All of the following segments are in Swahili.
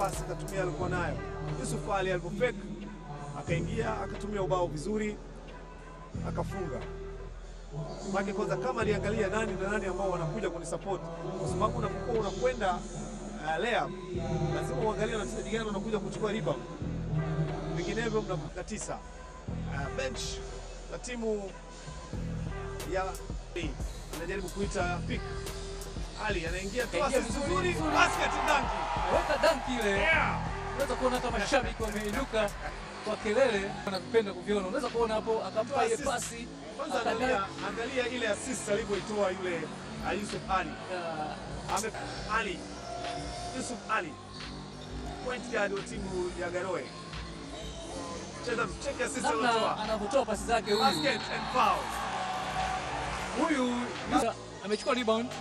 basi akatumia alikuwa nayo. Yusuf Ali alipofake akaingia akatumia ubao vizuri akafunga. Maana kwanza kama aliangalia nani na nani ambao wanakuja kunisupport, kwa sababu unapokuwa unakwenda uh, layup lazima uangalie na wachezaji gani wanakuja kuchukua rebound, vinginevyo mnakuta tisa. Uh, bench la timu ya anajaribu kuita pick. Ali anaingia toa Kaingia assist vizuri, nzuri, vizuri. basket dunk. Weka danki ile. Yeah. Unaweza kuona hata mashabiki wameinuka kwa kelele, wanapenda kuviona. Unaweza kuona hapo akampa ile Assist. pasi Kwanza akadunk. angalia, angalia ile assist alivyoitoa yule uh, Yusuf Ali. Ah, Ame Ali Yusuf Ali point guard wa timu ya Garowe. Cheza check assist namna aliyotoa. anavyotoa pasi zake huyu Basket and foul. huyu Yusa- amechukua rebound.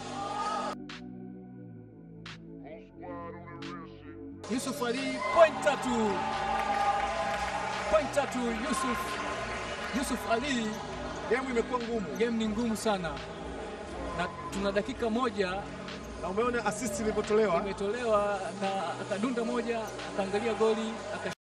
Yusuf Ali point tatu, point tatu Yusuf Yusuf Ali. Game imekuwa ngumu. Game ni ngumu sana, na tuna dakika moja Na umeona assist ilivyotolewa. imetolewa na akadunda moja, akaangalia goli aka